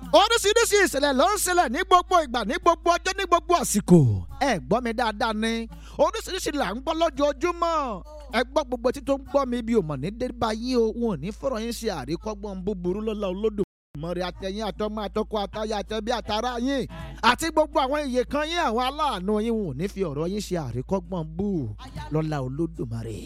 oríṣiríṣi ìṣẹ̀lẹ̀ ló ń ṣẹlẹ̀ ní gbogbo ìgbà ní gbogbo ọjọ́ ní gbogbo àsìkò ẹ gbọ́ mi dáadáa ni oríṣiríṣi là ń gbọ́ lójoojúmọ́ ẹ gbọ́ gbogbo tí tó ń gbọ́ mi bí o mọ̀ ní débà yín o wọn ò ní fọ̀rọ̀ yín ṣe àríkọ́gbọ́n búburú lọ́la olódò mọ̀rẹ́ àtẹ̀yìn àtọmọ àtọkọ àtayà àtẹ̀bí àtàrà yín àti gbogbo àwọn iye kan yín àwọn aláàánú yín wọn ò ní fi ọ̀rọ̀ yín ṣe àríkọ́gbọ́n bú lọ́la olódùmarè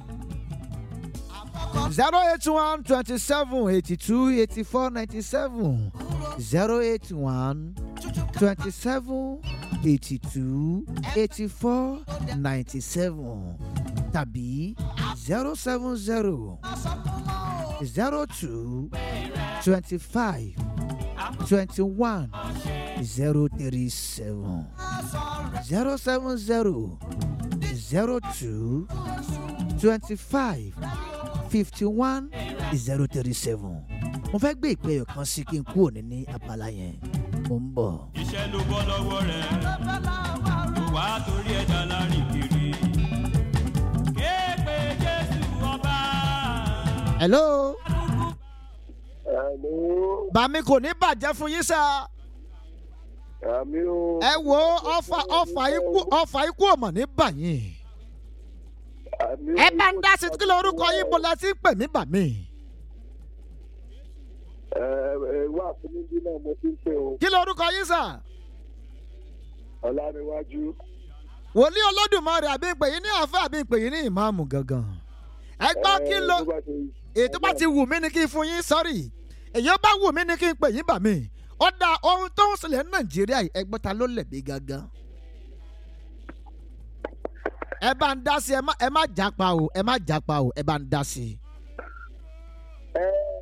zero eight one twenty seven eighty two eighty four ninety seven zero eight one twenty seven eighty two eighty four ninety seven tàbí zero seven zero zero two twenty five twenty one zero three seven zero seven zero zero two twenty five fifty one zero thirty seven mo fẹ́ gbé ìpè ẹ̀yọ̀ kan sí kí n kúrò ní ní abala yẹn mo ń bọ̀. iṣẹ́ ló bọ́ lọ́wọ́ rẹ̀ ló wá torí ẹ̀dá lárin kiri. kéèpé jésù ọba. hello Hello, bàmí kò ní bàjẹ́ fún yín sá àmì o. ẹ wo ọfà ọfà ikú ọfà ikú ọmọ ní bàyìn Àmì ẹ bá ń dá sí kí lórúkọ yín bó la ti ń pè mí bàmí Ẹ ẹ wá fún mi bí náà mo ti ń pè o. kí lórúkọ yín sá Ọláníwájú. wòlíì olódùmarè àbí ìpè yín ní àfẹ́ àbí ìpè yín ní ìmáàmù gangan ẹ gbọ́ kí ló Ẹ, tó bá ti- ètò bá ti wù mí ni kí n fún yín sọ́rí èyí bá wù mí ni kí n pè yín bà mí ó da ohun tó ń ṣẹlẹ̀ ní nàìjíríà yìí ẹgbẹ́ ta ló lẹ̀bi gangan. ẹ bá ń dá sí ẹ má ẹ má jápa o ẹ má jápa o ẹ bá ń dá sí. Ẹ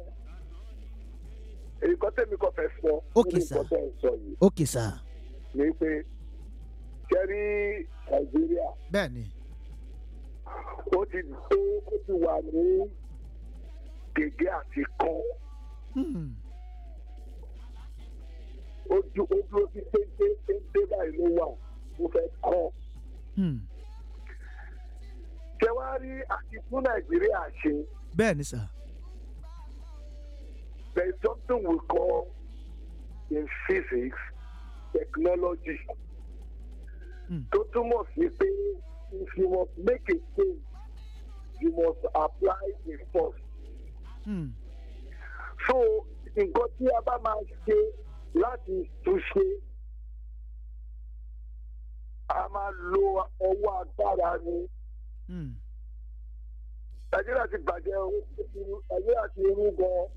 nǹkan tẹ́mi kọ́ fẹ́ sọ. Okay, nínú sir. nǹkan tẹ́ ń sọ yìí ókè sá ni pé kẹ́rí Nàìjíríà bẹ́ẹ̀ ni ó ti tó ó ti wà ní gègé àti kan. Hmm, Ojú ojú ó ti téńté téńté báyìí ló wà ó fẹ́ kọ́. hmm, Kẹwàá rí àti fún Nàìjíríà ṣe. bẹ́ẹ̀ ni sá there is something we call in physics technology. Hmm. tó túmọ̀ sí pé if you must make a change you must apply a force. Hmm, so nǹkan tí a bá máa ṣe láti túnṣe a máa lo ọwọ́ agbára ni. hmm, nàìjíríà ti bàjẹ́ o nàìjíríà ti rú gan-an.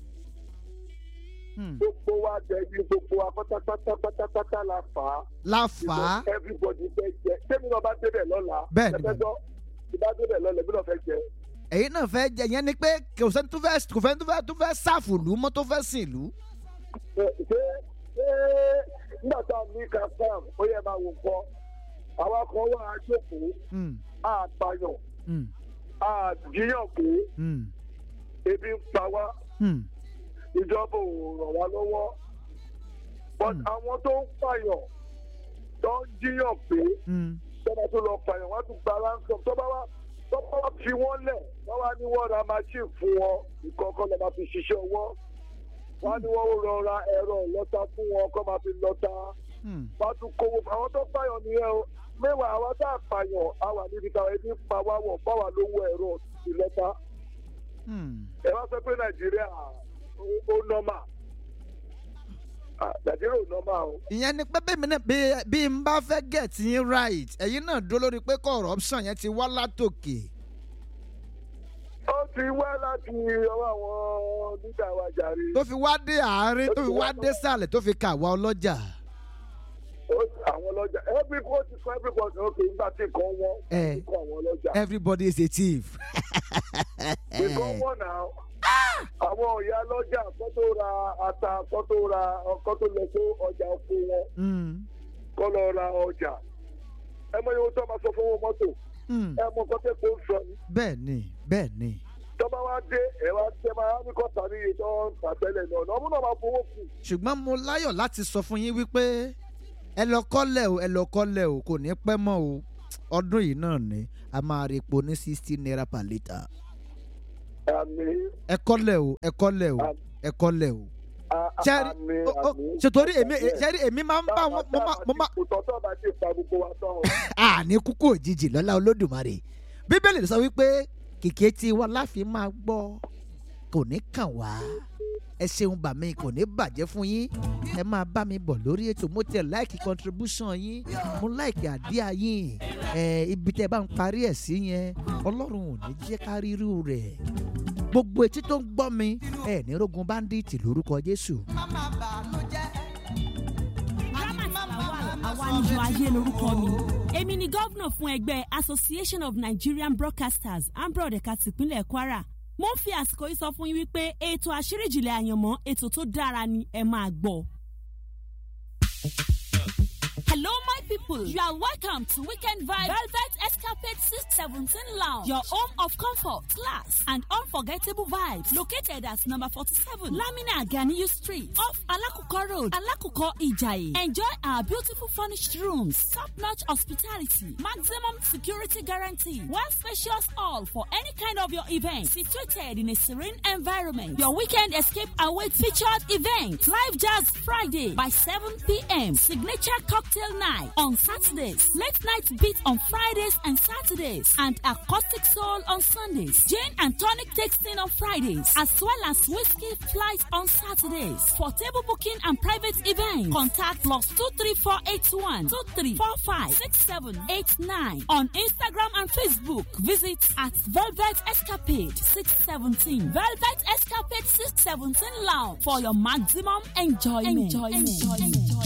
hmm. gbogbo wa dẹbi gbogbo wa pátápátá pátápátá la fà á. la fà á because everybody fẹ́ jẹ tẹ́mi náà bá débẹ̀ lọ́la. Bẹ́ẹ̀ ni, ẹgbẹ́jọ́ tí bá débẹ̀ lọ́la èmi náà fẹ́ jẹ. èyí náà fẹ́ jẹ yẹn ni pé kò sẹ́ni tó fẹ́ kò fẹ́ tó fẹ́ tó fẹ́ sáfù lù mọ́ tó fẹ́ sìn lù. ṣé ṣé ṣé nígbà tá a ní ká sam ó yẹ máa wò kọ́ àwa kan wà á jókòó Hmm, á pààyàn hmm, á jíyàn pé hmm, ebi ń pa wá hmm, ìjọba ò ràn wá lọ́wọ́ but Hmm. àwọn tó ń pààyàn tó ń jíyàn pé. hmm. tọ́ba tó lọ pààyàn wọ́n á tún gba ransom tọ́ba wá tọ́ba wá fi wọ́n lẹ̀ wọ́n wá ní wọ́n ra machine fún wọn nǹkan kan lè máa fi ṣiṣẹ́ ọwọ́ wọ́n á ní wọ́n rọ ra ẹ̀rọ ìlọ́ta fún wọn kọ́ máa fi lọ́ta Hmm. wọ́n á tún kówó àwọn tó pààyàn nìyẹn o mẹ́wàá àwọn tá a pààyàn á wà níbi táwọn ẹbí ń pa wá wọ̀ báwa lówó ẹ̀rọ ìlọ́ta Hmm. ẹ wá sọ pé nàìjíríà ó- ó nọ́mà Ah, nàìjíríà ò nọ́mà o. ìyẹn ni pé bẹ́ẹ̀ mi náà bí bí n bá fẹ́ get yín right ẹ̀yin náà dúró lórí pé corruption yẹn ti wá látòkè. ó ti wá láti ọwọ́ àwọn nígbà wa jàre. tó fi wá dé àárín tó fi wá dé sàlẹ̀ tó fi kà wá ọlọ́jà. Ó- àwọn ọlọ́jà every court ti kọ́ every court okay nígbà tí nǹkan wọ́n Eh. ti kọ́ àwọn ọlọ́jà. everybody is a thief. nǹkan wọ́n náà àwọn ọ̀yà ọlọ́jà kọ́ tó ra ata kọ́ tó ra kọ́ tó lọ sí ọjà oko wọn Hmm. kọ́ lọ ra ọjà. ẹ mọ iye tó máa sọ fún owó mọ́tò Hmm. ẹ mọ nǹkan tẹ́ kó ń sọ ni. bẹ́ẹ̀ ni bẹ́ẹ̀ ni. tọ́ba wá dé ẹ wá tẹ́ máa ní kọ́ tàbí iye tó ń tà tẹ́lẹ̀ náà ọ̀nà ọmọ náà máa fowó kù. ṣùgbọ́n mo láyọ̀ láti sọ fún yín wípé ẹ lọ kọ́lẹ̀ o ẹ lọ kọ́lẹ̀ o kò ní pẹ́ mọ́ o ọdún yìí náà ni a máa rí epo ní sixty naira per litre. àmì ẹ kọ́lẹ̀ o ẹ kọ́lẹ̀ o ẹ kọ́lẹ̀ o. à- ṣẹ́rí Àmín, ó- ó- àmín. ṣètòrí èmi ṣẹ́rí èmi máa ń bá wọn mo máa mo máa kò tọ́tọ́ bá ti pa gbogbo wa tán o. àní kúkú òjijì lọ́lá olódùmarè bíbélì sọ wípé kìkì tí wọn láfi máa gbọ́ kò ní kàn wá ẹ ṣeun bà mí kò ní bàjẹ́ fún yín ẹ máa bá mi bọ̀ lórí ètò mo tẹ̀ láìkì contribution yín mo láìkì àdíà yín ẹ ibi tẹ́ ẹ bá ń parí ẹ̀ sí yẹn ọlọ́run ò ní jẹ́ ká rírú rẹ̀ gbogbo etí tó ń gbọ́ mi ẹ ní rogun bandit lórúkọ jésù àwa níjọ ayé lorúkọ mi. èmi ni gómìnà fún ẹgbẹ́ association of nigerian broadcasters ambrod ẹ̀ka tìpínlẹ̀ kwara. mo ń fi àsìkò yìí sọ fún yín wípé ètò àṣíríjìlẹ̀ àyànmọ́ ètò tó dára ni ẹ máa gbọ́. Hello, my people. You are welcome to Weekend Vibe Velvet Escapade 617 Lounge, your home of comfort, class, and unforgettable vibes. Located at number 47, Lamina Ganiyu Street, off Alakuko Road, Alakuko Ijayi. Enjoy our beautiful furnished rooms, top-notch hospitality, maximum security guarantee, one spacious hall for any kind of your event, situated in a serene environment. Your weekend escape awaits featured events, live jazz Friday by 7 p.m. Signature cocktail night on Saturdays, late night beat on Fridays and Saturdays, and acoustic soul on Sundays. Gin and tonic tasting on Fridays, as well as whiskey flight on Saturdays. For table booking and private events, contact plus two three four eight one two three four five six seven eight nine on Instagram and Facebook. Visit at Velvet Escapade six seventeen Velvet Escapade six seventeen Lounge for your maximum enjoyment. enjoyment. enjoyment.